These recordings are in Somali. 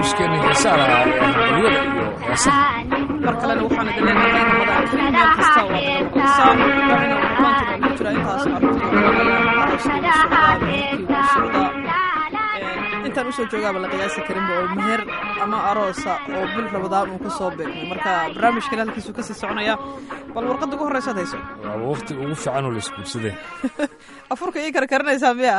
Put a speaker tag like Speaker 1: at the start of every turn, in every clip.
Speaker 1: barnaamijkeena heesaa lahaa ee hambalyada iyo heesaha
Speaker 2: mar kalena waxaan idin leenahay ramadaan kariim meel kasta oo aad maqlaysaan waxayna maanta ku jira intaas intaan usoo joogaaba la qiyaasi karinba oo meher ama aroosa oo bil ramadaan uu ka soo beegmay marka barnaamijkan halkiisuu kasii soconaya bal warqadda ugu horreysaad hayso
Speaker 1: waaba waqti ugu fiican oo laisguursadee
Speaker 2: afurka ii karkarinaysaa miya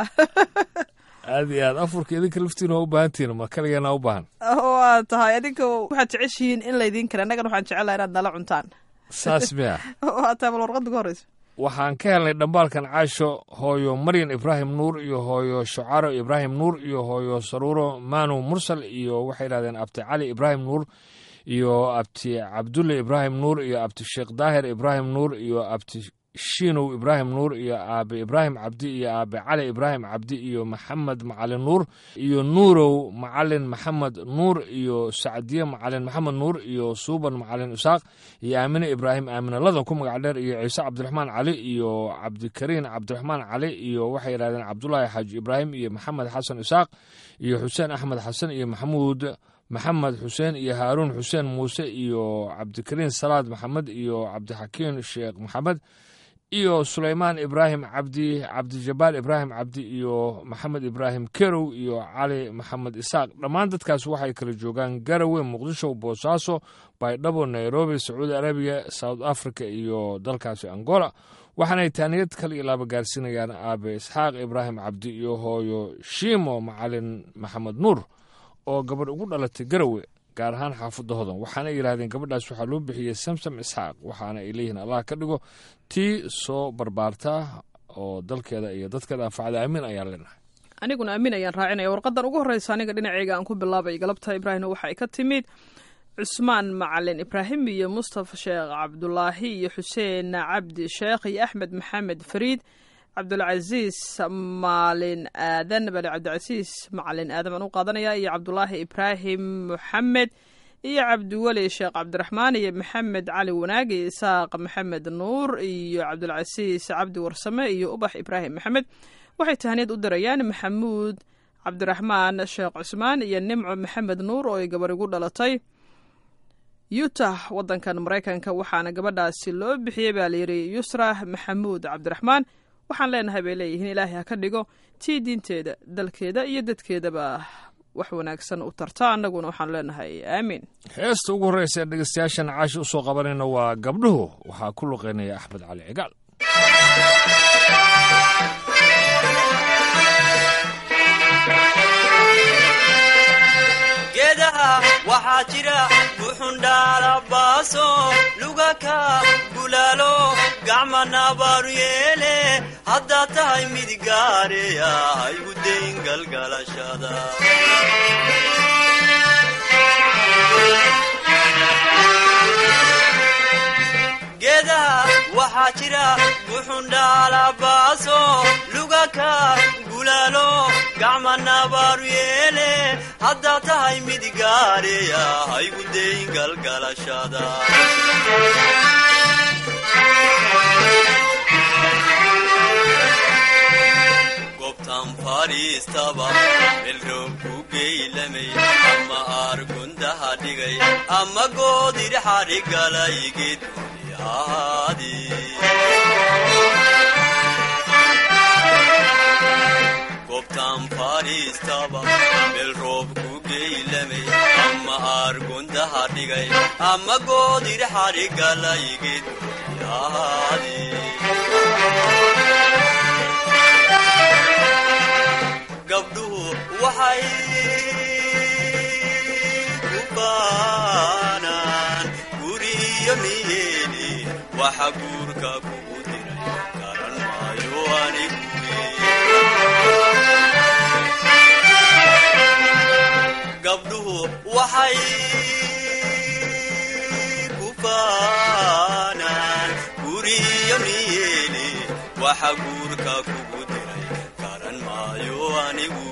Speaker 1: aad iyo aad afurka idinka laftiina waa u baahantihiin ma kaligeena u baahan
Speaker 2: waa tahay adinka waxaad jeceshihiin in laydiin kara annagana waxaan jecelaha inaad nala cuntaan
Speaker 1: saas miya
Speaker 2: waa tahay bal warqadda ugu horreysa
Speaker 1: waxaan ka helnay dhambaalkan caasho hooyo maryan ibraahim nuur iyo hooyo shucaro ibraahim nuur iyo hooyo saruuro maanu mursal iyo waxay yidhahdeen abti cali ibraahim nuur iyo abti cabdulle ibraahim nuur iyo abti sheekh daahir ibraahim nuur iyo abti shiinow ibraahim nuur iyo aabe ibraahim cabdi iyo aabe cali ibraahim cabdi iyo maxamed macalin nuur iyo nuurow macalin maxamed nuur iyo sacdiye macalin maxamed nuur iyo suuban macalin isaaq iyo aamine ibraahim aaminalada ku magac dheer iyo ciise cabdiraxmaan cali iyo cabdikariin cabdiraxmaan cali iyo waxay yidhahdeen cabdulaahi xaaji ibraahim iyo maxamed xasan isaaq iyo xuseen axmed xasan iyo maxamuud maxamed xuseen iyo haaruun xuseen muuse iyo cabdikariin salaad maxamed iyo cabdixakiin sheekh maxamed iyo sulaymaan ibraahim cabdi cabdijabaal ibraahim cabdi iyo maxamed ibraahim kerow iyo cali maxamed isaaq dhammaan dadkaas waxay kala joogaan garawe muqdisho boosaaso baydhabo nairobi sacuudi arabiya south africa iyo dalkaasi angola waxaanay taaniyad kale ilaaba gaarsiinayaan aabe isxaaq ibraahim cabdi iyo hooyo shiimo macalin maxamed nuur oo gabadh ugu dhalatay garawe gaar ahaan xaafadda hodan waxaana yidhahdeen gabadhaas waxaa loo bixiyey samsam isxaaq waxaana ay leeyihiin allah ka dhigo tii soo barbaarta oo dalkeeda iyo dadkeeda anfacda aamin ayaan leenahay
Speaker 2: aniguna aamin ayaan raacinaya warqadan ugu horreysa aniga dhinaceyga aan ku bilaabay galabta ibraahimna waxa ay ka timid cusmaan macalin ibraahim iyo mustafa sheekh cabdulaahi iyo xuseen cabdi sheekh iyo axmed maxamed fariid cabdulcasiis maalin aadan bale cabdicasiis macalin aadan baan u qaadanaya iyo cabdulaahi ibraahim moxamed iyo cabdiweli sheekh cabdiraxmaan iyo maxamed cali wanaag iyo isaaq maxamed nuur iyo cabdulcasiis cabdi warsame iyo ubax ibraahim maxamed waxay tahaniyad u dirayaan maxamuud cabdiraxmaan sheekh cusmaan iyo nimco maxamed nuur oo ay gabar igu dhalatay utah wadankan maraykanka waxaana gabadhaasi loo bixiyey baa layidhi yusra maxamuud cabdiraxmaan waxaan leenahay bay leeyihiin ilaahay ha ka dhigo tii diinteeda dalkeeda iyo dadkeedaba wax wanaagsan u tarta annaguna waxaan leenahay aamiin
Speaker 1: heesta ugu horreysa ee dhegeystayaashan caashi u soo qabanayna waa gabdhuhu waxaa ku luqeynaya axmed cali cigaal
Speaker 3: geedaha waxaa jira buxundhaalabaaso lugaka gulaalo gacma nabaaru yeele haddaad tahay mid gaareya haygu dayn galgalashada geedaha waxaa jira buxundhaalabaaso lugaka gulaalo gacma nabaaru yeele haddaad tahay mid gaareya haygu dayn galgalashada gobtan fadhiistaba melroob ku geylamay ama aargundaha dhigay ama goodirxadhigalay geedkoodii ahaadi gobtan fadhiistaba meel roob ku geylamay ama aargundaha dhigay ama goodirxadhigalay geedkoodii ahaadi gabdhuhu waxay ku baanaan guriyo niyeeni waxa guurka kugu diray garan maayo anigu gabdhuhu waxay ku baanaan guriyo niyeeni waxa guurka kugu diray garan maayo anigu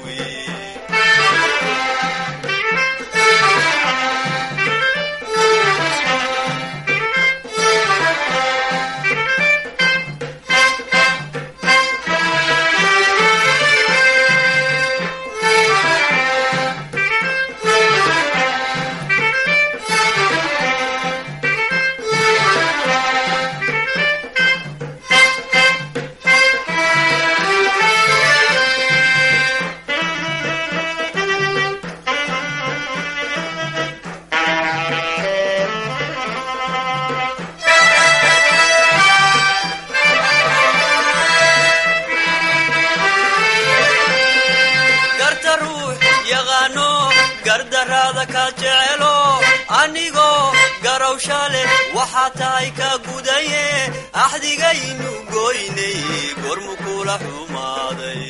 Speaker 3: gardarraada ka jecelo anigoo garowsha leh waxaa tahay ka gudaye axdigaynu goynay gormu kula xumaaday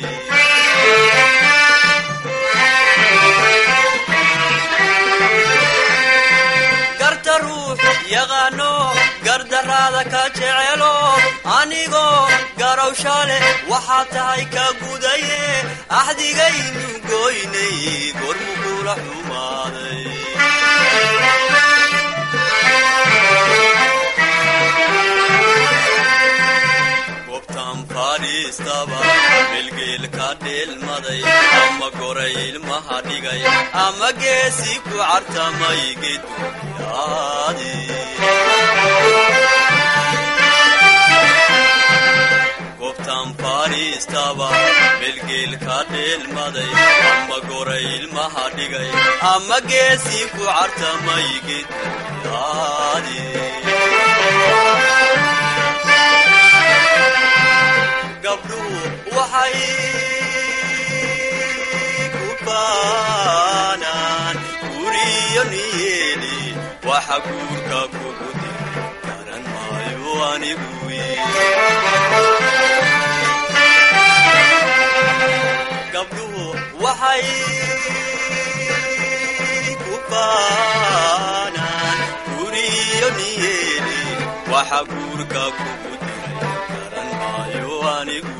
Speaker 3: garta ruux yaqaano gardarraada ka jecelo anigoo garowsha leh waxaa tahay ka gudaye axdigaynu goynay gormu kula xumaaday gobtan fadhiistaba bilgeelka dheelmaday ama goray ilmaha dhigay ama geesi ku cartamay geduyaadi gobtan fadhiistaba bilgeelka dheelmaday ama goray ilmaha dhigay ama geesi ku cartamay geduyaadi gabdhuhu waxay ku baanaan guriyo niyeeli waxa guurka kugu diray garan maayo anigu gabdhuhu waxay ku baanaan guriyo niyeeli waxa guurka kugu diray garan maayo anigu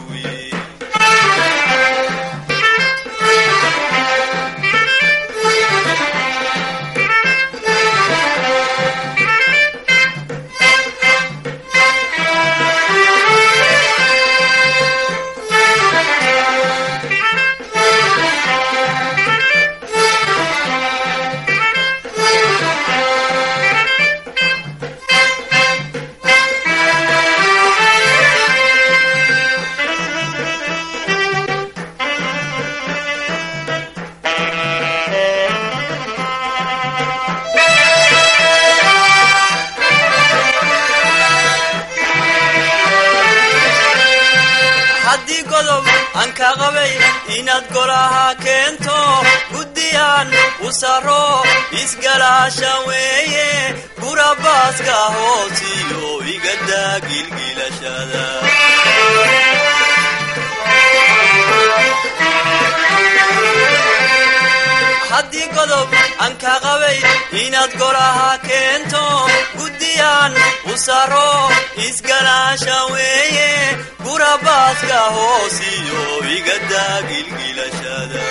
Speaker 3: haddii godob aan ka qabay inaad golaha keento guddiyaan u saro isgalaasha weeye gurabaaska hoosiyo igadaa gilgilashada haddii godob aan ka qabay inaad golaha keento guddiyaan u saro isgalaasha weeye gurabaaska hoosiyo igadaa gilgilashada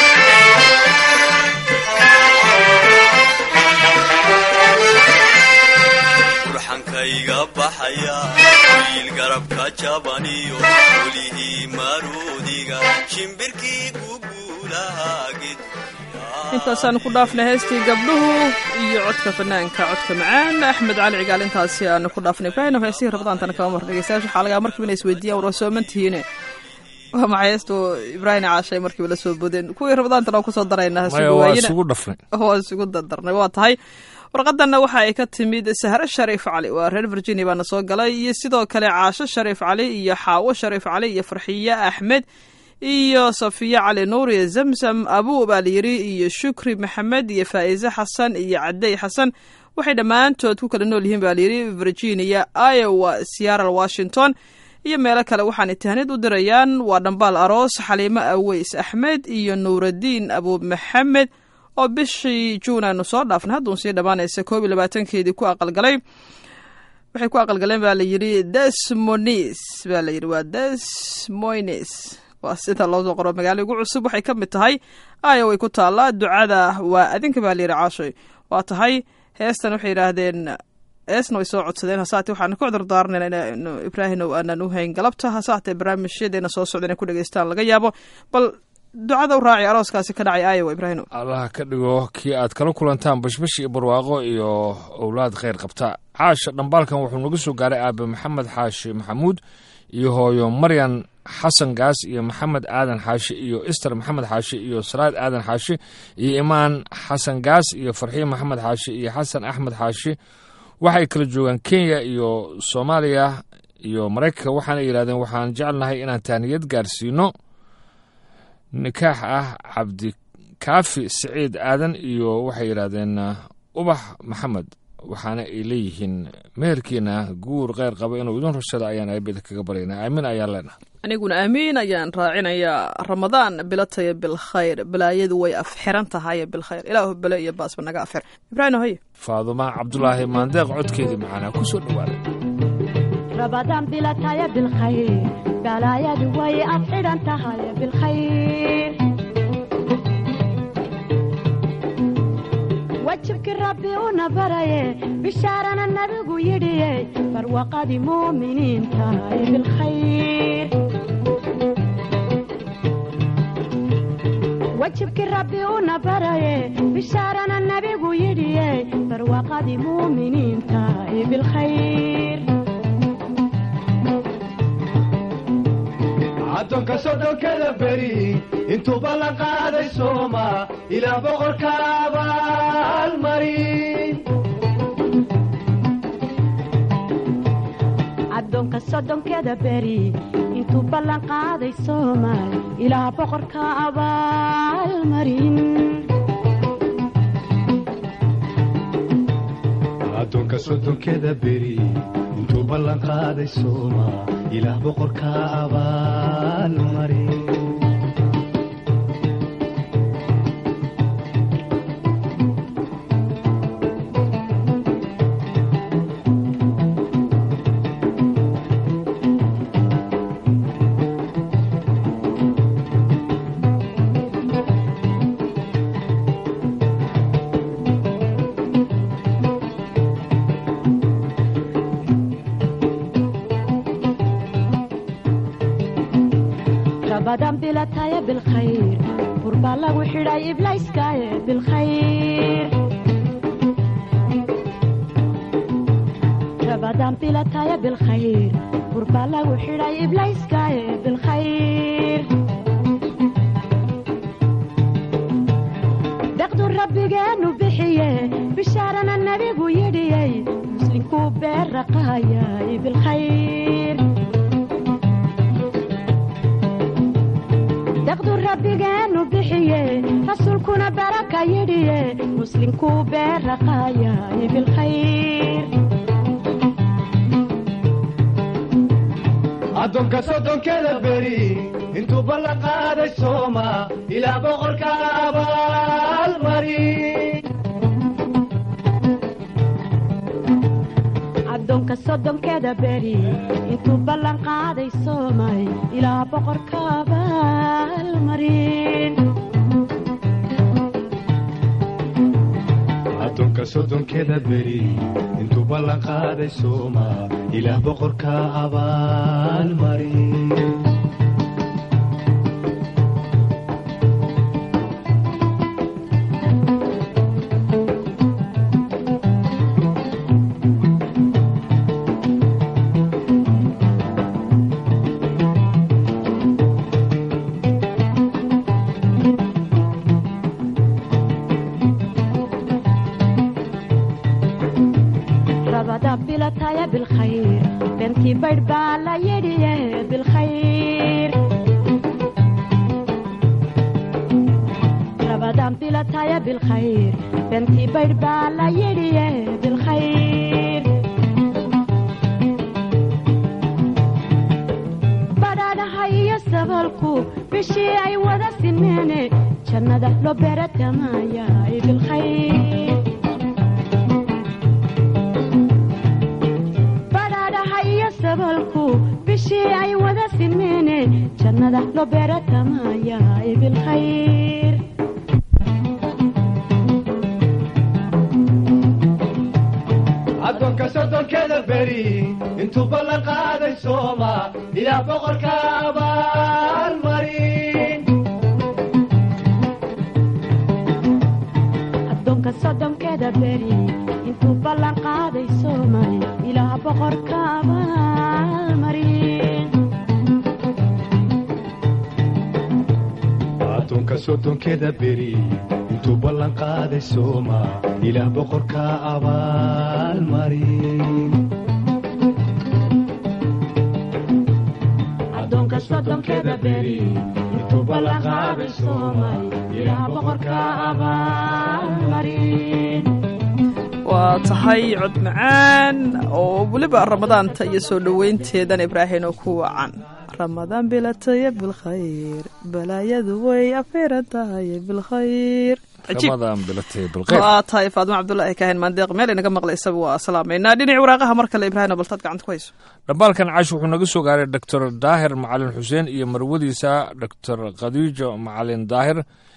Speaker 3: burxankayga baxaya wiil garabka jabaniyo welihii maruudiga shimbirkii guguulahaa ged
Speaker 2: intaasaan ku dhaafnay heestii gabdhuhu iyo codka fanaanka codka macaan axmed cali cigaal intaasi aanu ku dhaafnay ibraahim heesihii rabadaantana kama mar dhegeystayaasha waxaa lagaa markiiba inay isweydiiyaan war waa sooman tihiine waa maxay heestu ibraahim caashay markiiba la soo bodeen kuwii rabadaantana waa kusoo daraynaa
Speaker 1: maya waa isugu dhafnay
Speaker 2: waa isugu dardarnay waa tahay warqadanna waxa ay ka timid sahre shariif cali waa reer virginia baana soo galay iyo sidoo kale caasho shariif cali iyo xaawo shariif cali iyo farxiye axmed iyo safiye cali nuur iyo zamzam abu baa layidhi iyo shukri maxamed iyo faa'iise xasan iyo cadey xasan waxay dhammaantood ku kala nool yihiin baa layidhi virginia iowa seattle washington iyo meelo kale waxaanay tahnid u dirayaan waa dhambaal aroos xaliimo aweys axmed iyo nuuradiin abu maxamed oo bishii juun aanu soo dhaafnay hadduun sii dhammaanaysa koob iyo labaatankeedii ku aqalgalay waxay ku aqalgaleen baa layidhi desmonis baa layidhi waa desmoines waa sida loo soo qoro magaalo ugu cusub waxay ka mid tahay aya way ku taallaa ducada waa adinka baa layidhi caashoy waa tahay heestan waxay yidhaahdeen heesna way soo codsadeen hasaate waxaan ku cudurdaaranayna in ibraahimow aanan u hayn galabta hasaatee barnaamijyadeena soo socda inay ku dhegeystaan laga yaabo bal ducada u raaci arooskaasi ka dhacay aayowa ibraahimow
Speaker 1: allaha ka dhigo kii aad kala kulantaan bashbash iyo barwaaqo iyo owlaad khayr qabta caasha dhambaalkan wuxuu naga soo gaaray aabe maxamed xaashi maxamuud iyo hooyo maryan xasan gaas iyo maxamed aadan xaashi iyo ister maxamed xaashi iyo salaad aadan xaashi iyo imaan xasan gaas iyo farxiin maxamed xaashi iyo xasan axmed xaashi waxay kala joogaan kenya iyo soomaaliya iyo maraykanka waxaana yidhahdeen waxaan jecelnahay inaan taaniyad gaarsiino nikaax ah kaafi siciid aadan iyo waxay yidhaahdeen ubax maxamed waxaana ay leeyihiin meherkiina guur kheyr qaba inuu idin rushada ayaan aabida kaga baryaynaa aamin ayaan leenahay
Speaker 2: aniguna aamiin ayaan raacinayaa ramadaan bilataya bilkhayr balaayadu way afxiran tahay bilkhayr ilaahu bele iyo baasba naga afxir ibraahim hoye
Speaker 1: faadumaa cabdulaahi maandeeq codkeedii macaanaa ku soo dhowaaday
Speaker 4: رمضان بلا تايا بالخير بلا يا دوي أفعل أنت هاي بالخير وجهك ربي ونبري بشارنا النبي يدي فروقة مؤمنين تاي بالخير وجهك ربي ونبري بشارنا النبي يدي فروقة مؤمنين تاي بالخير
Speaker 5: addoonka soddonkada beri intuu ballan qaaday sooma ilaa boqorka abaalmarin
Speaker 4: addoonka soddonkeeda beri intuu ballan qaaday soomaal ilaa boqorka abaalmarin
Speaker 5: addoonka soddonkeda beri intuu ballan qaaday sooma ilaah boqorka abaalmarin
Speaker 4: رمضان بلا تايا بالخير قربا لو حراي إبلايس كايا بالخير رمضان بلا تايا بالخير قربا لو حراي إبلايس كايا بالخير دقدو ربي جانو بحيه بشارنا النبي ويدي مسلم كوبير رقايا بالخير daqdu rabbigeenu bixiye rasuulkuna baraka yidhiye muslimkuu beeraqaayay bilkhayr
Speaker 5: addoonka soddonkeda beri intuu ballan qaaday sooma ilaa boqorka abaalmarin
Speaker 4: addoonka soddonkeeda beri intuu ballan qaaday soomay ilaa boqorka abaalmarin
Speaker 5: addoonka soddonkeda beri intuu ballan qaaday sooma ilaah boqorka abaalmarin
Speaker 4: rabada bilataya bilkhayr bentii baydh baa la yidhiye bilkhayr rabadan bilataya bilkhayr bentii baydh baa la yidhiye bilkhayr badhaadhaha iyo sabalku bishii ay wada simeene jannada loo beeratamaayaay bilkhayr badhaadhaha iyo sabalku bishii ay wada simeene jannada loo beeratamaayaay bilkhayr
Speaker 5: addoonka soddonkeda beri intuu ballan qaaday sooma ilaa boqorka abaalmarin
Speaker 4: addoonka soddonkeeda beri intuu ballan qaaday soomay ilaa boqorka abaalmarin
Speaker 5: addoonka soddonkeda beri intuu ballan qaaday sooma ilaah boqorka abaalmarin
Speaker 4: addoonka soddonkeeda beri intuu intuu ballan qaaday soomay ilaah boqorka abaalmarin
Speaker 2: waa tahay cod macaan oo weliba ramadaanta iyo soo dhoweynteedan ibraahim oo ku wacan ramadaan bilataya bilkhayr balaayadu way afiran tahay bilkhayr cajiib
Speaker 1: ramadan bilatay bilqeyr
Speaker 2: waa tahay faadimo cabdulaahi kaahin maandeeq meel inaga maqlaysaba waa salaamaynaa dhinaci waraaqaha mar kale ibraahim oo baltaad gacanta ku hayso
Speaker 1: dhambaalkan caash wuxuu naga soo gaaray doctor daahir macalin xuseen iyo marwadiisa doctor khadiijo macalin daahir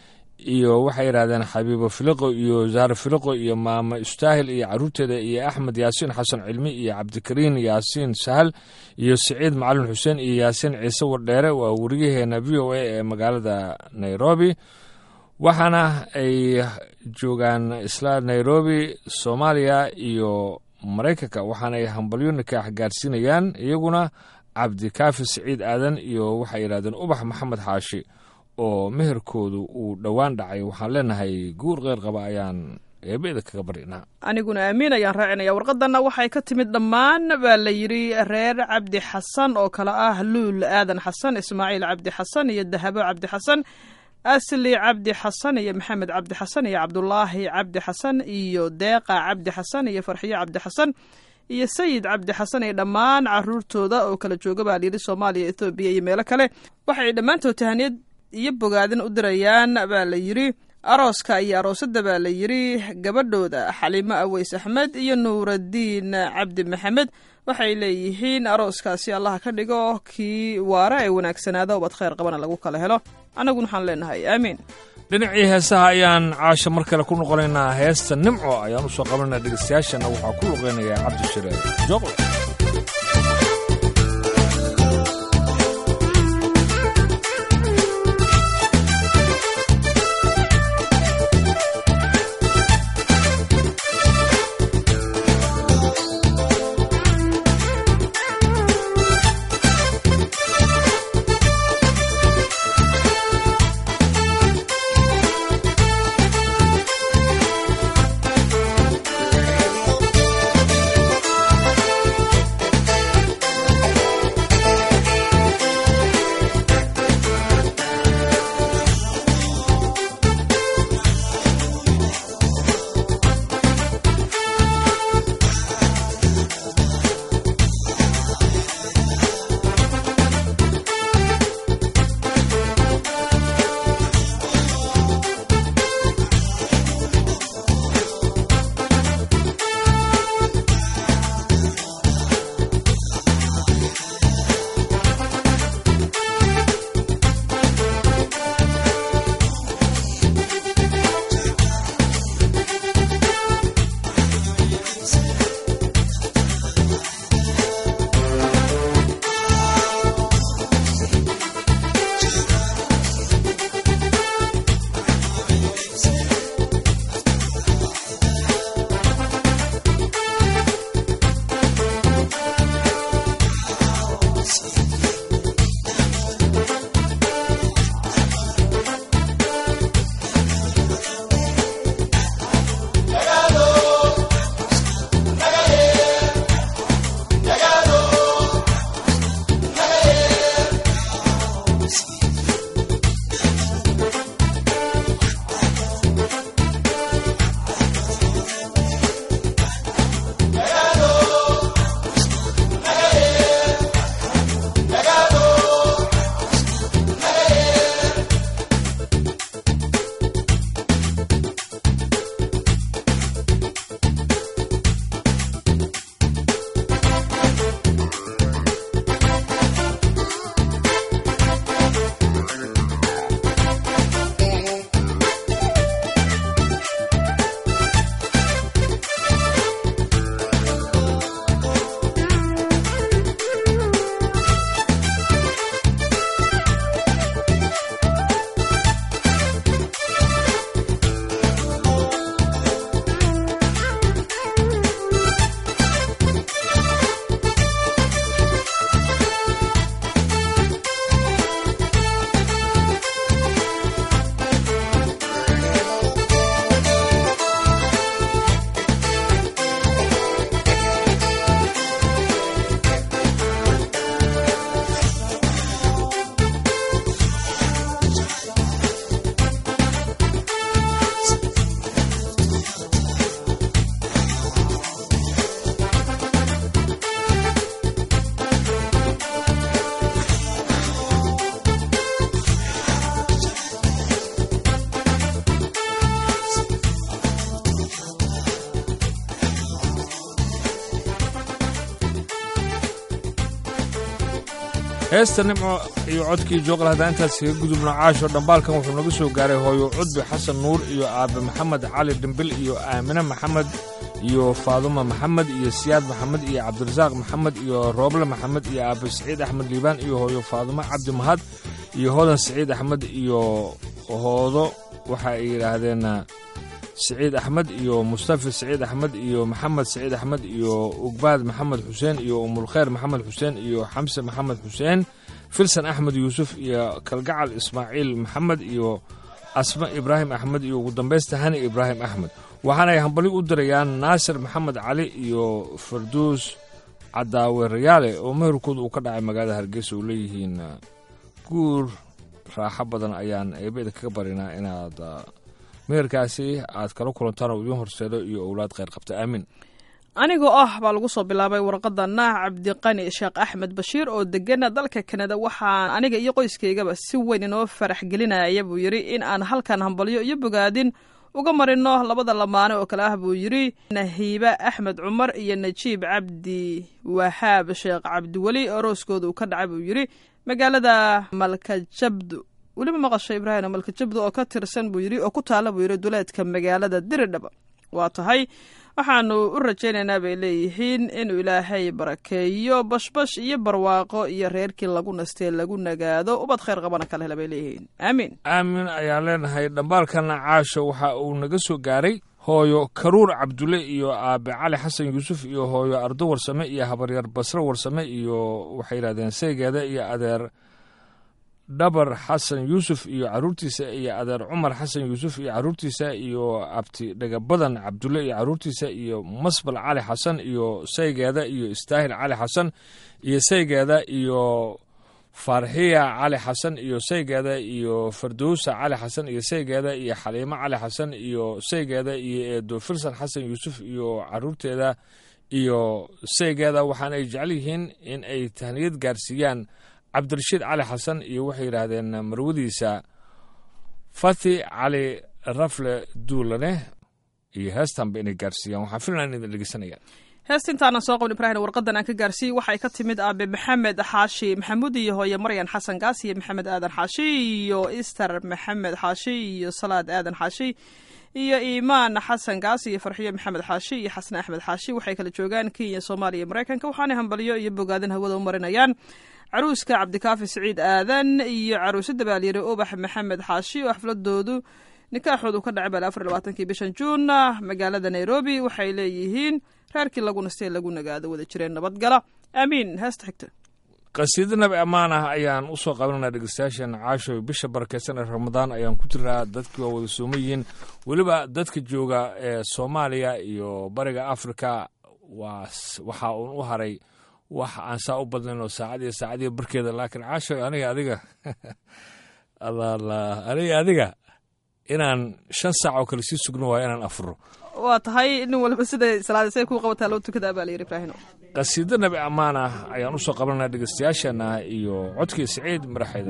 Speaker 1: iyo waxay yidhahdeen xabiibo filiqo iyo zahar filiqo iyo maama istaahil iyo caruurteeda iyo axmed yaasiin xasan cilmi iyo cabdikariin yaasiin sahal iyo siciid macalin xuseen iyo yaasiin ciise wardheere waa weriyaheena v o a ee magaalada nairobi waxaana ay joogaan isla nairobi soomaaliya iyo maraykanka waxaana ay hambalyo nikaax gaarsiinayaan iyaguna cabdikaafi siciid aadan iyo waxay yidhahdeen ubax maxamed xaashi oo meherkoodu uu dhowaan dhacay waxaan leenahay guur qeyr qaba ayaan eebeeda kaga barinaa
Speaker 2: aniguna aamiin ayaan raacinaya warqadanna waxay ka timid dhammaan baa la yidhi reer cabdi xasan oo kale ah luul aadan xasan ismaaciil cabdi xasan iyo dahabo cabdi xasan asli cabdi xasan iyo maxamed cabdi xasan iyo cabdulaahi cabdi xasan iyo deeqa cabdi xasan iyo farxiyo cabdi xasan iyo sayid cabdi xasan iyo dhammaan caruurtooda oo kala jooga baa layidhi soomaaliya ethoobiya iyo meelo kale waxay dhammaantood tahaniyad iyo bogaadin u dirayaan baa la yidhi arooska iyo aroosadda baa la yidhi gabadhooda xaliimo aweys axmed iyo nuuradiin cabdi maxamed waxay leeyihiin arooskaasi allaha ka dhigo kii waara ee wanaagsanaada ubad khayr qabana lagu kala helo annaguna waxaan leenahay aamiin
Speaker 1: dhinacii heesaha ayaan caasha mar kale ku noqonaynaa heesta nimco ayaan u soo qabanayna dhegeystayaashana waxaa ku luqeynayaa cabdishire joqle
Speaker 6: Thank
Speaker 1: heesta nimco iyo codkii jooqal haddaan intaas kaga gudubno caasho dhambaalkan wuxuu naga soo gaaray hooyo cudbi xasan nuur iyo aabe maxamed cali dhimbil iyo aamine maxamed iyo faaduma maxamed iyo siyaad maxamed iyo cabdirasaaq maxamed iyo rooble maxamed iyo aabe saciid axmed liibaan iyo hooyo faadumo cabdi mahad iyo hodan saciid axmed iyo hoodo waxa ay yidhaahdeen saciid axmed iyo mustafi saciid axmed iyo maxamed saciid axmed iyo ugbaad maxamed xuseen iyo umulkhayr maxamed xuseen iyo xamse maxamed xuseen filsan axmed yuusuf iyo kalgacal ismaaciil maxamed iyo asma ibraahim axmed iyo ugu dambaysta hani ibraahim axmed waxaanay hambali u dirayaan naasir maxamed cali iyo farduus cadaawe rayaale oo meherkooda uu ka dhacay magaalada hargeysa oo leeyihiin guur raaxo badan ayaan eebeda kaga barinaa inaad meherkaasi aad kala kulantaan oo idiin horseedo iyo owlaad kheyr qabta aamin
Speaker 2: anigoo ah baa lagu soo bilaabay warqadana cabdiqani sheekh axmed bashiir oo degana dalka kanada waxaan aniga iyo qoyskaygaba si weyn inoo farax gelinaya buu yidhi in aan halkan hambalyo iyo bogaadin uga marino labada lamaane oo kale ah buu yidhi nahiibe axmed cumar iyo najiib cabdi wahaab sheekh cabdiweli orooskooda uu ka dhacay buu yidhi magaalada malkajabdu weliba maqasha ibraahim malkajabdu oo ka tirsan buu yidhi oo ku taalla buu yidhi duleedka magaalada diridhaba waa tahay waxaanu u rajaynaynaa bay leeyihiin inuu ilaahay barakeeyo bashbash iyo barwaaqo iyo reerkii lagu nastee lagu nagaado ubad khayr qabana kala hela bay leeyihiin aamiin
Speaker 1: aamin ayaan leenahay dhambaalkana caasho waxa uu naga soo gaaray hooyo karuur cabdulle iyo aabe cali xasan yuusuf iyo hooyo ardo warsame iyo habaryar basre warsame iyo waxay yidhahdeen saygeeda iyo adeer dhabar xasan yuusuf iyo caruurtiisa iyo adeer cumar xasan yuusuf iyo caruurtiisa iyo abti dhagabadan cabdulle iyo caruurtiisa iyo masbal cali xasan iyo saygeeda iyo istaahil cali xasan iyo saygeeda iyo farxiya cali xasan iyo saygeeda iyo fardowsa cali xasan iyo saygeeda iyo xaliimo cali xasan iyo saygeeda iyo eedo filsan xasan yuusuf iyo caruurteeda iyo saygeeda waxaana ay jecel yihiin in ay tahniyad gaarsiiyaan cabdirashiid cali xasan iyo waxay yidhaahdeen marwadiisa fathi cali rafle duulane iyo heestanba inay gaarsiiyaan waxaan filan idin dhegeysanayaan
Speaker 2: heesta intaanan soo qabn ibraahim warqadan aan ka gaarsiiyey waxay ka timid aabe maxamed xaashi maxamuud iyo hooye maryan xasan gaas iyo maxamed aadan xaashi iyo ister maxamed xaashi iyo salaad aadan xaashi iyo iimaan xasan gaas iyo farxiyo maxamed xaashi iyo xasan axmed xaashi waxay kala joogaan kenya soomaaliya iyo maraykanka waxaanay hambalyo iyo bogaadin hawada u marinayaan caruuska cabdikaafi siciid aadan iyo caruusada baalyare ubax maxamed xaashi oo xafladoodu nikaaxoodu ka dhacay bal afar labaatankii bishan juun magaalada nairobi waxay leeyihiin reerkii lagu nastee lagu nagaado wada jireen nabadgala aamiin heesta xigta
Speaker 1: qasiido nabi ammaan ah ayaan u soo qabananaa dhegeystayaashan caasho bisha barakeysan ee ramadaan ayaan ku jiraa dadkii waa wada sooman yihiin weliba dadka jooga ee soomaaliya iyo bariga afrika waa waxaa uun u haray wax aan saa u badnayn oo saacad iyo saacadiyo barkeeda laakiin caasho aniga adiga alla aniga adiga inaan shan saac oo kale sii sugno waayo inaan afuro
Speaker 2: waa tahay nin walba siday salaada say kuu qabataa loo tukadaa baa layidhi ibraahino
Speaker 1: qasiido nabi ammaan ah ayaan u soo qabananaa dhegeystayaashana iyo codkii siciid maraxayda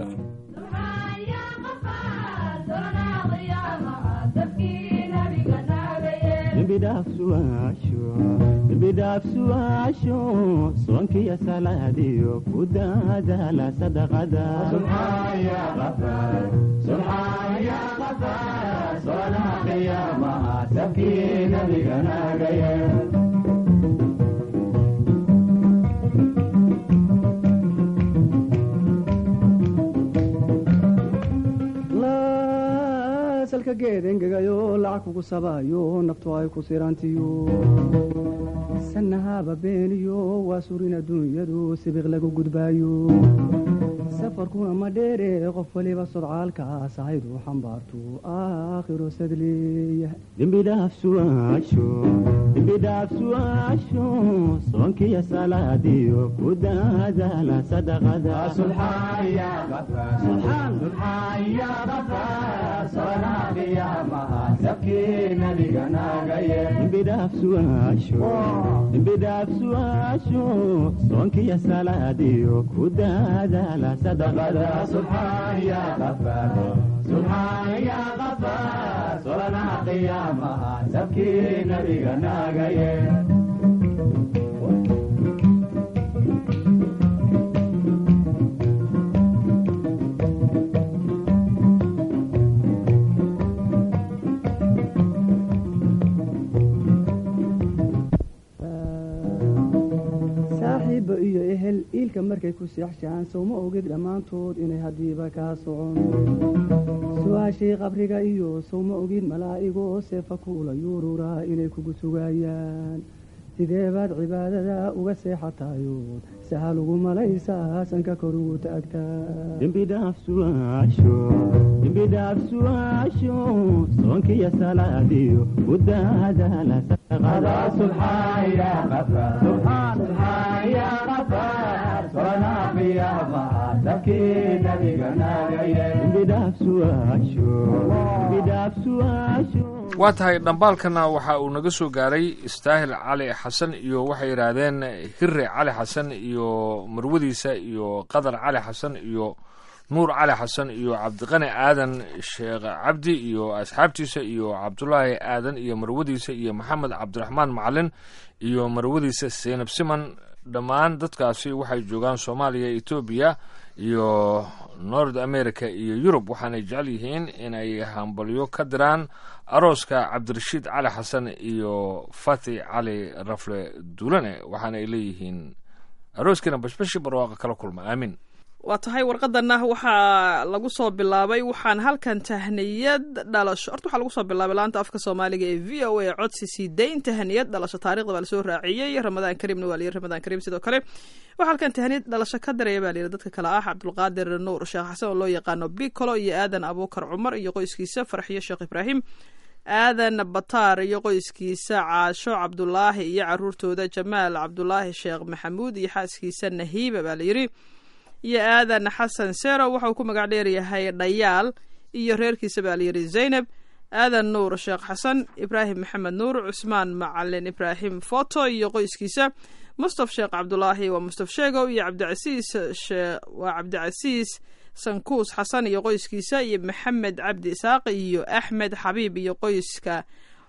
Speaker 6: bidhaafsu'aasho soonkiya salaadiyo ku daadaala
Speaker 7: salka geed engegayo lacag kugu sabaayo naftu ay ku sirantiyo sanahaba beeniyo waa surin adduunyadu sibiq lagu gudbaayo safarkuna ma dheere qof waliba sodcaalkaas ahaydu xambaartu aakhiro sadleeya
Speaker 6: dembidhaafsu'aasho soonkiya salaadiyo ku daadaala dembidhaafsu'aasho soonkiya salaadiyo ku daadaala
Speaker 7: markay ku seexshaan sowma ogid dhammaantood inay haddiiba kaa socon su-aashii qabriga iyo sowma ogid malaa'igoo seefa kuula yuururaa inay kugu sugayaan sidee baad cibaadada uga seexatayood sahal ugu malaysaa sanka kor ugu taagtaa
Speaker 6: dembidhaaf su'aasho dembidhaaf su'aasho soonkiyo salaadiyo ku daadaala dembidhaaf su'aasho dembidhaaf su'aasho
Speaker 1: waa tahay dhambaalkana waxa uu naga soo gaaray istaahil cali xasan iyo waxay yidhaahdeen hire cali xasan iyo marwadiisa iyo qadar cali xasan iyo nuur cali xasan iyo cabdiqani aadan sheekh cabdi iyo asxaabtiisa iyo cabdulaahi aadan iyo marwadiisa iyo maxamed cabdiraxmaan macalin iyo marwadiisa seynab siman dhammaan dadkaasi waxay joogaan soomaaliya etoobiya iyo nord america iyo yurub waxaanay jecel yihiin inay hambalyo ka diraan arooska cabdirashiid cali xasan iyo fati cali rafle duulane waxaana ay leeyihiin arooskiina bashbashi barwaaqa kala kulma aamin
Speaker 2: waa tahay warqadana waxaa lagu soo bilaabay waxaan halkan tahniyad dhalasho horta waxaa lagu soo bilaabay laanta afka soomaaliga ee v o a codsi sii dayn tahniyad dhalasho taarikhda baa lasoo raaciyey ramadaan kariimna waa layiri ramadaan kariim sidoo kale waxaa halkan tahniyad dhalasho ka daraya baa layiri dadka kale ah cabdulqaadir nuur sheekh xasan oo loo yaqaano bicolo iyo aadan abuukar cumar iyo qoyskiisa farxiyo sheekh ibraahim aadan bataar iyo qoyskiisa caasho cabdulaahi iyo caruurtooda jamaal cabdulaahi sheekh maxamuud iyo xaaskiisa nahiiba baa layiri iyo aadan xasan sero waxauu ku magac dheeryahay dhayaal iyo reerkiisa baa layidhi zaynab aadan nuur sheekh xasan ibraahim maxamed nuur cusmaan macalin ibraahim foto iyo qoyskiisa mustaf sheekh cabdulaahi waa mustaf sheegow iyo cabdicasiis waa cabdicasiis sankuus xasan iyo qoyskiisa iyo maxamed cabdi isaaq iyo axmed xabiib iyo qoyska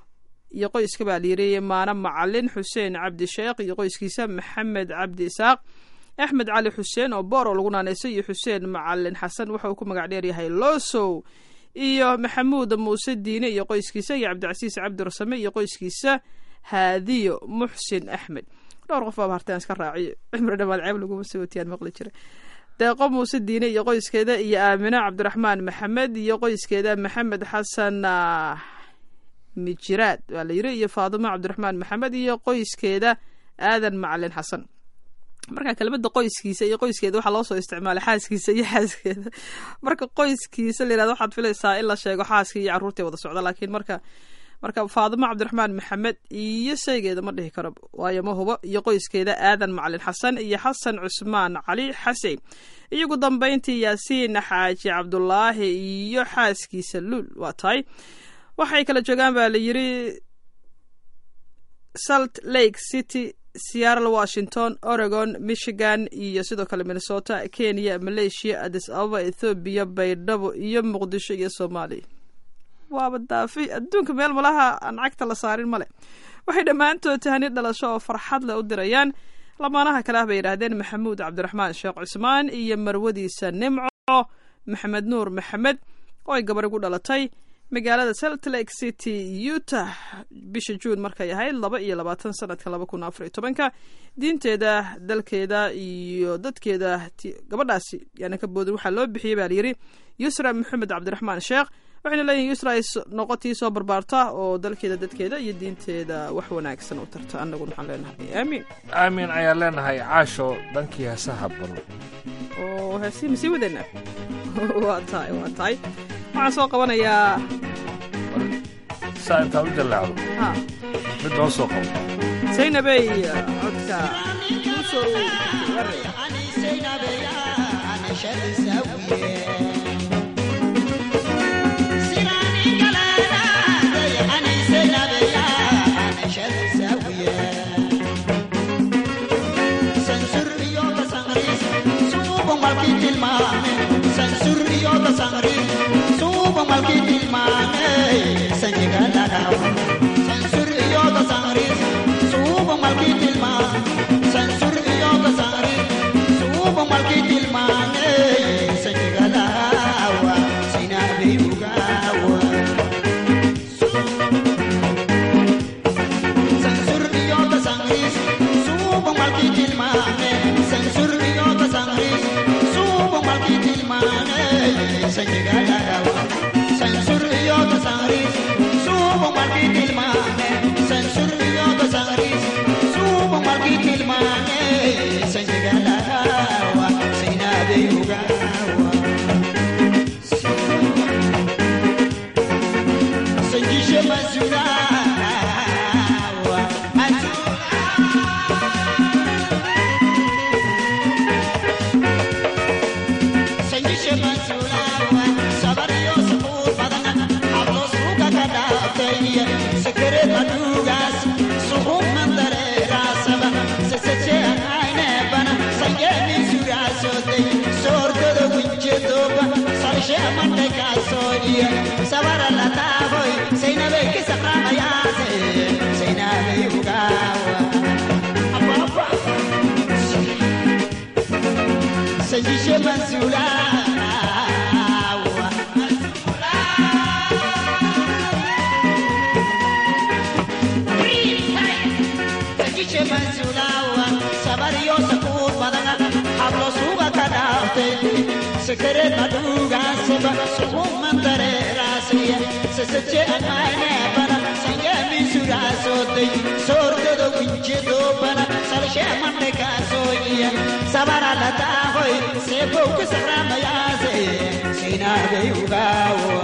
Speaker 2: iyo qoyska baa layidhi maano macalin xuseen cabdi sheekh iyo qoyskiisa maxamed cabdi isaaq axmed cali xuseen oo boor oo lagu naanaysay iyo xuseen macalin xasan waxa uu ku magac dheeryahay losow iyo maxamuud muuse diine iyo qoyskiisa iyo cabdicasiis cabdirasame iyo qoyskiisa haadiyo muxsin axmed dhowr qof baaba hartaan iska raaciyo cimri dhamaad ceeb laguma soo watiyaan maqli jira deeqo muuse diine iyo qoyskeeda iyo aamino cabdiraxmaan maxamed iyo qoyskeeda maxamed xasan mijiraad waa la yiri iyo faadimo cabdiraxmaan maxamed iyo qoyskeeda aadan macalin xasan marka kelmada qoyskiisa iyo qoyskeeda waxaa loo soo isticmaalay xaaskiisa iyo xaaskeeda marka qoyskiisa la yirahdo waxaad filaysaa in la sheego xaaskii iyo carruurtii wada socda laakiin marka marka faadimo cabdiraxmaan maxamed iyo shaygeeda ma dhihi karo waayo ma hubo iyo qoyskeeda aadan macalin xasan iyo xasan cusmaan cali xasein iyo ugu dambeyntii yaasiin xaaji cabdulaahi iyo xaaskiisa luul waa tahay waxay kala joogaan baa la yiri salt lake city seattle washington oregon michigan iyo sidoo kale minnesota kenya malaysia adis ababa ethoobiya baydhabo iyo muqdisho iyo soomaaliya waaba daafi adduunka meel malaha aan cagta la saarin male waxay dhammaantood tahani dhalasho oo farxad leh u dirayaan lamaanaha kale ah bay yidhaahdeen maxamuud cabdiraxmaan sheekh cusmaan iyo marwadiisa nimco maxamed nuur maxamed oo ay gabar igu dhalatay magaalada salt lake city utah bisha juun markay ahayd laba iyo labaatan sanadka laba kun afar iyo tobanka diinteeda dalkeeda iyo dadkeeda gabadhaasi yaana ka boodin waxaa loo bixiyey baa layidhi yusra maxamed cabdiraxmaan sheekh waxayna leeyihin yusra ay noqotii soo barbaarta oo dalkeeda dadkeeda iyo diinteeda wax wanaagsan u tarta annaguna waxaan leenahay aamiin
Speaker 1: aamin ayaan leenahay caasho dhankii heesaha bal
Speaker 2: oo heesii masii wadana waa tahay waa tahay waxaan soo qabanayaa
Speaker 1: saa intaa u jallaacdo
Speaker 2: ha
Speaker 1: mid noo soo qabo
Speaker 2: zaynabey codka kusoo waraya
Speaker 8: Censur soojiya sabara la taaboy saynabay ka saqraamayaase saynabay ugaawa ababa sajishe mansuulaawa sajishe mansuulaawa sabariyo sakuur badana hablo suuga ka dhaaftay sakareed madhuugaaseba sukuman dareeraasaya sasaje amaanabana sanyaamisuraasooday soordodo winjedoobana salshee mandhekaasooyiya sabara la taahoy seebow ka sakramayaase saynaabay ugaawa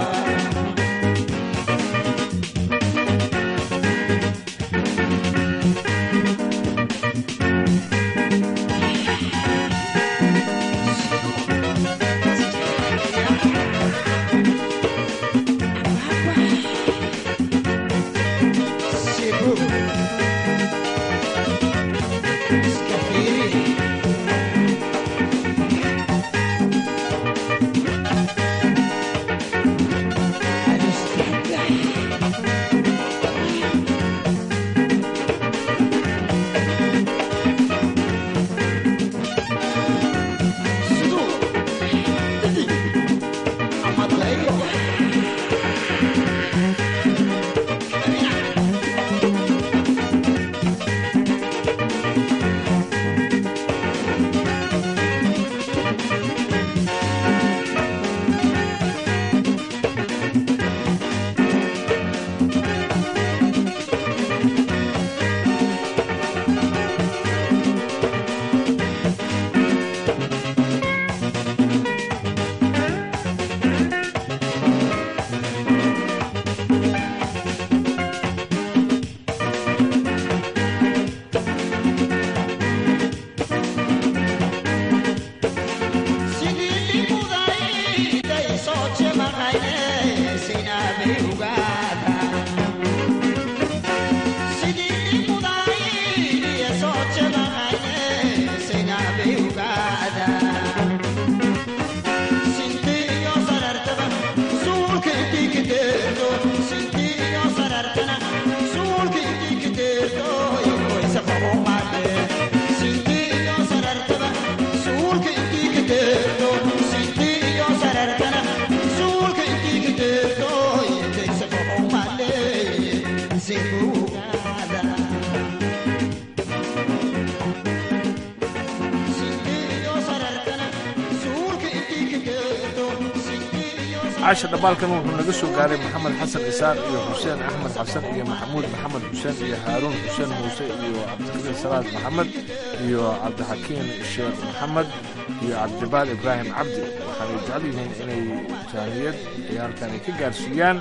Speaker 1: caasha dhambaalkan wuxuu naga soo gaaray maxamed xasan isaaq iyo xuseen axmed xasan iyo maxamuud maxamed xuseen iyo haaruun xuseen muuse iyo cabdikariin salaad maxamed iyo cabdixakiin sheekh maxamed iyo cabdibaal ibraahim cabdi waxaanay jecel yihiin inay jaaniyad ay halkan ay ka gaarsiiyaan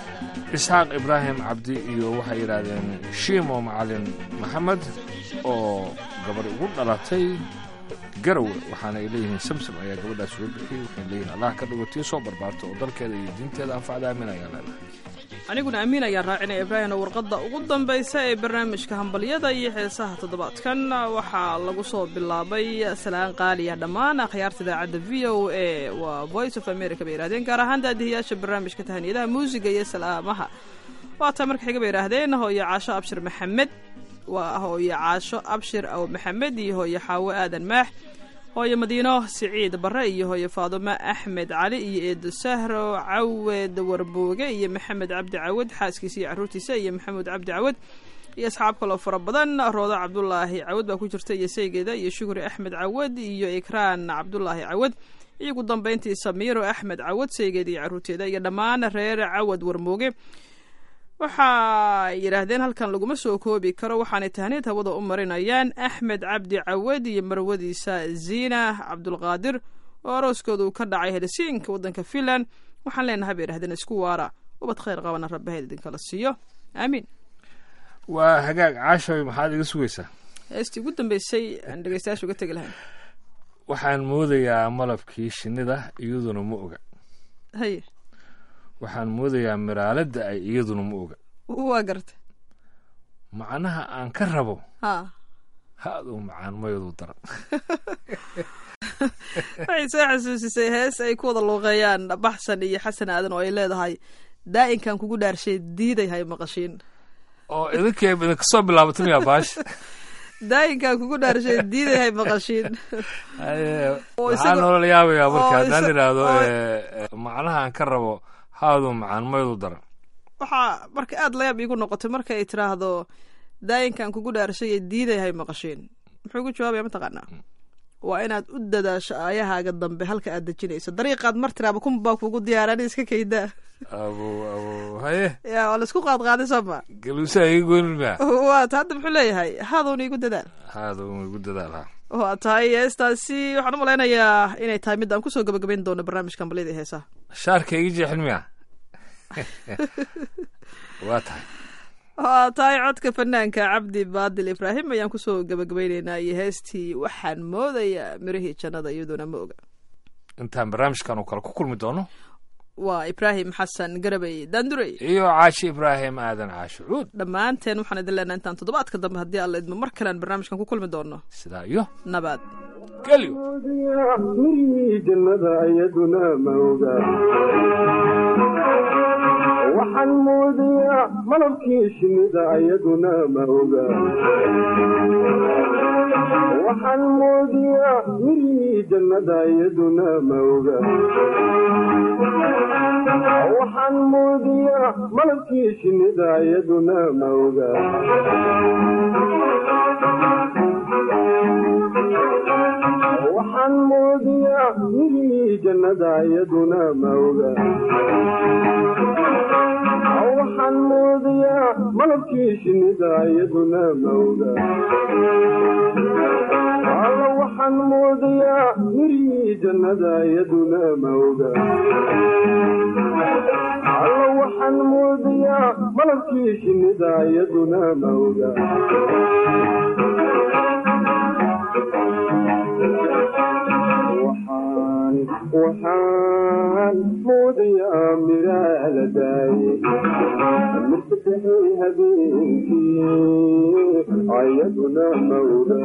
Speaker 1: isxaaq ibraahim cabdi iyo waxay yidhaahdeen shiimo macalin maxamed oo gabar ugu dhalatay garowe waxaana ay leeyihiin samsam ayaa gabadhaas soo bixiyey waxay leeyihin allah ka dhigo tii soo barbaarto oo dalkeeda iyo diinteeda anfacda aamin ayaa leedahay
Speaker 2: aniguna amiin ayaan raacinaya ibraahimna warqadda ugu dambaysa ee barnaamijka hambalyada iyo heesaha toddobaadkan waxaa lagu soo bilaabay salaan qaaliya dhammaan akhyaarta idaacadda v o a waa voice of america bay yidhahdeen gaar ahaan daadihiyaasha barnaamijka tahaniyadaha muusiga iyo salaamaha waataa marka xiga bay yidhaahdeen hooyo caasho abshir maxamed waa hooyo caasho abshir aw maxamed iyo hooyo xaawo aadan maax hooyo madiino siciid barre iyo hooyo faadumo axmed cali iyo eedo sahro cawed warbooge iyo maxamed cabdi cawad xaaskiisa iyo carruurtiisa iyo maxamuud cabdi cawad iyo asxaab kaloo fara badan roodo cabdulaahi cawad baa ku jirta iyo saygeeda iyo shukri axmed cawad iyo ikraan cabdulaahi cawad iyo ugu dambayntii samiiro axmed cawad saygeeda iyo carruurteeda iyo dhammaan reer cawad warmooge waxay yidhaahdeen halkan laguma soo koobi karo waxaanay tahniid hawada u marinayaan axmed cabdi cawad iyo marwadiisa ziina cabdulqaadir oo arooskoodu ka dhacay helsinka waddanka finland waxaan leenahay bay yidhahdeen isku waara ubad khayr qabana rabbaheed idinkala siiyo aamiin
Speaker 1: waa hagaag caashoy maxaad iga sugaysaa
Speaker 2: heestii ugu dambeysay aan dhegeystayaasha uga tegi lahayn
Speaker 1: waxaan moodayaa malabkii shinnida iyaduna ma oga
Speaker 2: haye
Speaker 1: waxaan moodayaa miraaladda ay iyaduna ma oga
Speaker 2: waa garta
Speaker 1: macnaha aan ka rabo
Speaker 2: ha
Speaker 1: ha-duu macaan mayadu daran
Speaker 2: waxay soo xasuusisay hees ay ku wada luuqeeyaan baxsan iyo xasan aadan oo ay leedahay daa'inkan kugu dhaarshay diiday hay maqashiin
Speaker 1: oo idinkay idinka soo bilaabatay miyaa baash
Speaker 2: daa'inkan kugu dhaarshay diiday hay maqashiin
Speaker 1: Haye,
Speaker 2: Oo
Speaker 1: waxaa
Speaker 2: isaga-
Speaker 1: noola yaabayaa marka
Speaker 2: oo
Speaker 1: haddaan
Speaker 2: isa-
Speaker 1: idhaahdo
Speaker 2: oo-
Speaker 1: eh, eh, macnaha aan ka rabo haadu macaan maydu daran
Speaker 2: waxaa marka aada layaab iigu noqotay marka ay tiraahdo daayinkan kugu dhaarshay ee diiday hay maqashiin muxuu ku jawaabaya mataqaanaa waa inaad u dadaasho aayahaaga dambe halka aad dejinayso dariiqaad mar tiraaba kun baa kugu diyaarani iska kaydaa
Speaker 1: abo abo haye
Speaker 2: ya waa laisku qaadqaaday sooma
Speaker 1: galuusaa iga goynin miya
Speaker 2: waata hadda muxuu leeyahay haadowna igu dadaal
Speaker 1: haadu igu dadaal
Speaker 2: waa tahay heestaasi waxaan u malaynayaa inay tahay mid aan kusoo gabagabayn doono barnaamijkan balyada iyo heesaha
Speaker 1: shaarka iga jeexin miya waa tahay
Speaker 2: waa tahay codka fanaanka cabdi baadil ibraahim ayaan kusoo gabagabayneynaa iyo heestii waxaan moodayaa mirihii jannada iyadoona ma oga
Speaker 1: intaan barnaamijkan oo kale ku kulmi doono
Speaker 2: waa ibraahim xasan garabay daandurey
Speaker 1: iyo caashi ibraahim aadan caashi cuud
Speaker 2: dhammaanteen waxaan idin leenahay intaan toddobaadka dambe haddii alla idmo mar kalean barnaamijkan ku kulmi doono
Speaker 1: sidaa iyo
Speaker 2: nabad
Speaker 1: gelyo
Speaker 6: mirihii jannada ayaduna ma oga waxaan moodayaa malabkii shinnida ayaduna ma oga waxaan moodayaa mirihii jannada ayaduna ma oga waxaan moodayaa malabkii shinnida ayaduna ma oga waxaan moodayaa mirihii jannada ayaduna ma oga waxaan moodayaa malabkii shinnida ayaduna ma oga alla waxaan moodayaa mirihii jannada ayaduna ma oga alla waxaan moodayaa malabkii shinnida ayaduna ma oga waxaan waxaan moodayaa miraa la daayey mirsadexay habeenkii ayaduna mawga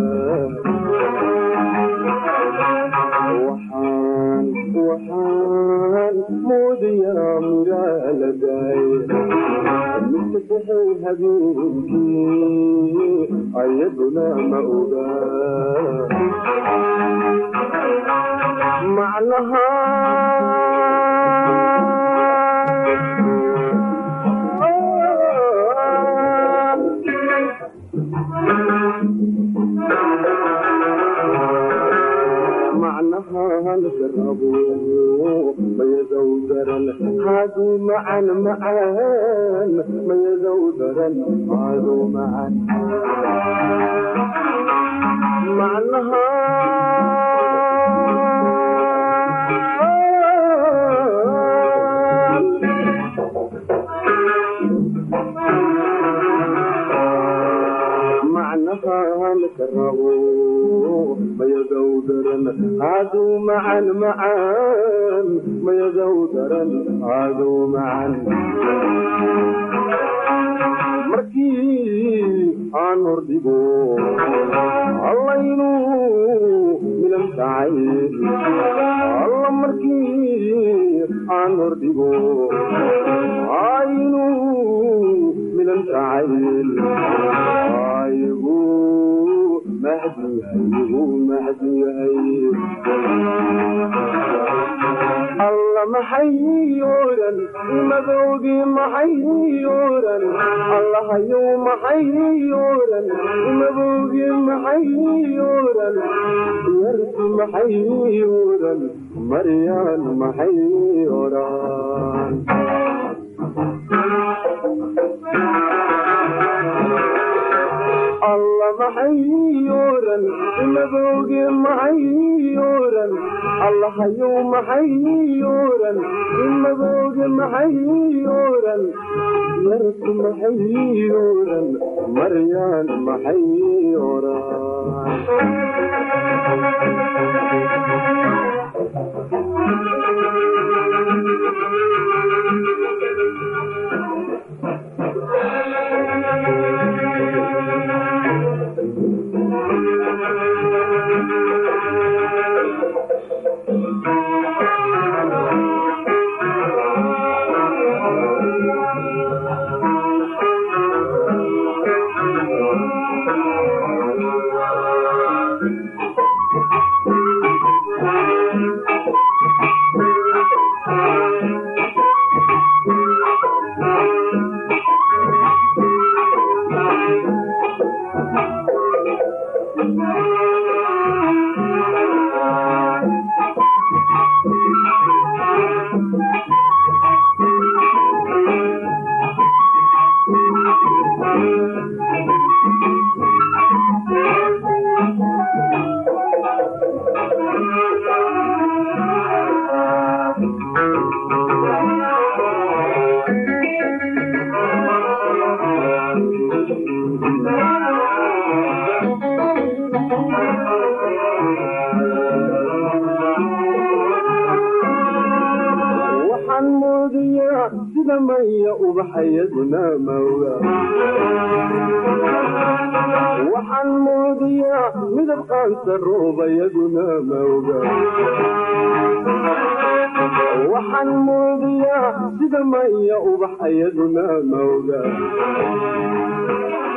Speaker 6: waxaan waxaan moodayaa miraa la daayey mirsadexay habeenkii ayaduna ma oga macnaha macnaha lagarabo mayadow daran haaduu macan macaan mayadow daran haaduu macan macnaha macnaha lagarabo mayadow daran haaduu macan macaan mayadow daran haaduu macan markii aan hordhigo allaynu milan tahay alla markii aan hordhigo aynu milan tahay aygu mahdi aygu mahdi yahay alla maxay oran madowgii maxay oran allahayow maxay oran madowgii maxay oran yarku maxay oran maryaan maxay oran alla maxay oran madowgii maxay oran allahayow maxay oran madowgii maxay oran yarku maxay oran maryaan maxay oran maya ubaxayaduna mawga waxaan muudiyaa midab qaansa roobayaduna mawga waxaan muudiyaa sida maya ubaxayaduna mawga